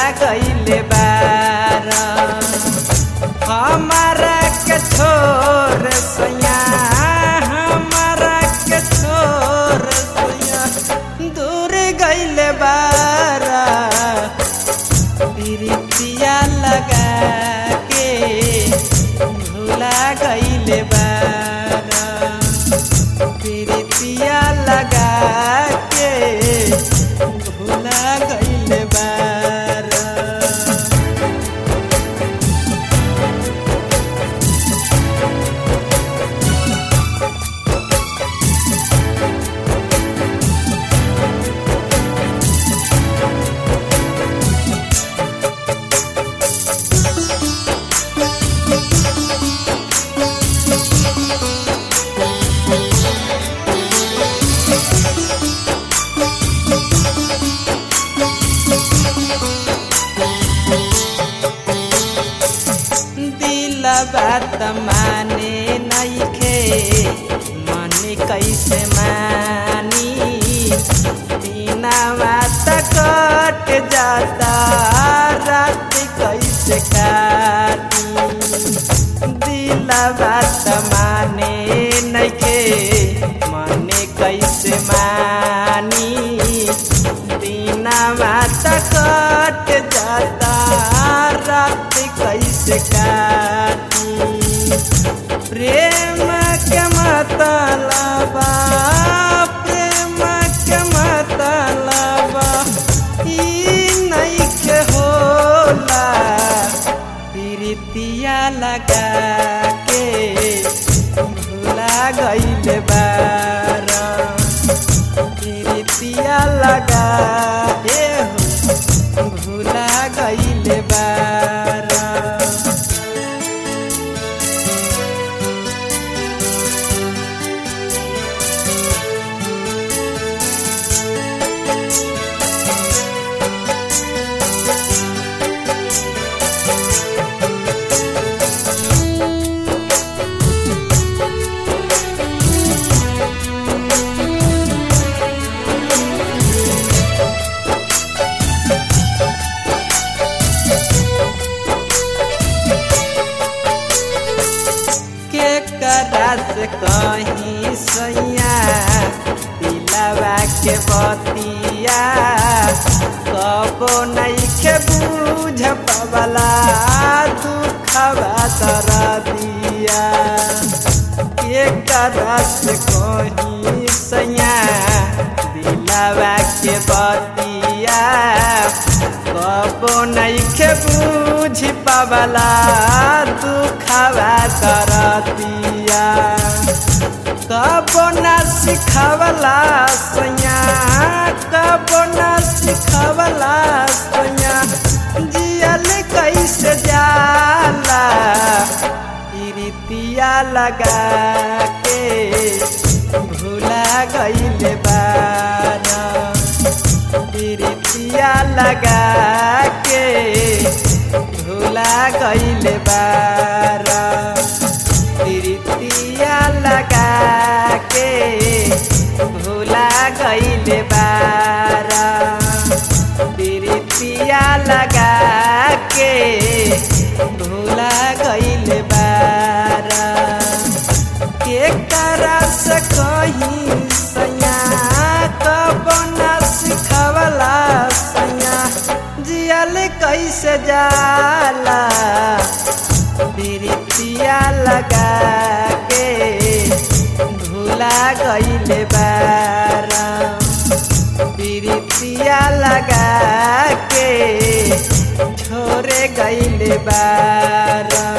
गईले बार हमारा के छोर सैया हमारा के छोर सैया दूर गईले बार प्रीतिया लगा के भूला गईले बार प्रीतिया लगा के भूला गईले बार दिल बात माने नइखे मन कैसे मानी बिना बात कट जाता रात कैसे काटी दिल बात माने नइखे मन कैसे मानी बिना बात कट जाता रात कैसे काटी प्रेम के मतलबा प्रेम के मतलबा ई नइखे होला प्रीतिया लगा के भूला गईले बार प्रीतिया लगा ए हो भूला गईले बार के करस कहीं सैया दिलवा के बतिया कबो नइखे बूझ पवला दुखवा दरदिया के करस कहीं सैया दिलवा के बतिया कबो नइखे बूझ पावला दुखवा करतिया कबो न सिखवला सैया कबो न सिखवला सैया जियल कैसे जाला प्रीतिया लगा के भूला गईले बारा प्रीतिया लगा के भूला गईले बारा प्रीतिया लगा के भूला गईले बारा प्रीतिया लगा के भूला गईले बारा के करस कहीं सैया कब न सिखवला सैया जियल कैसे जाला प्रीतिया लगा के भूला गईले बारा प्रीतिया लगा के छोरे गईले बारा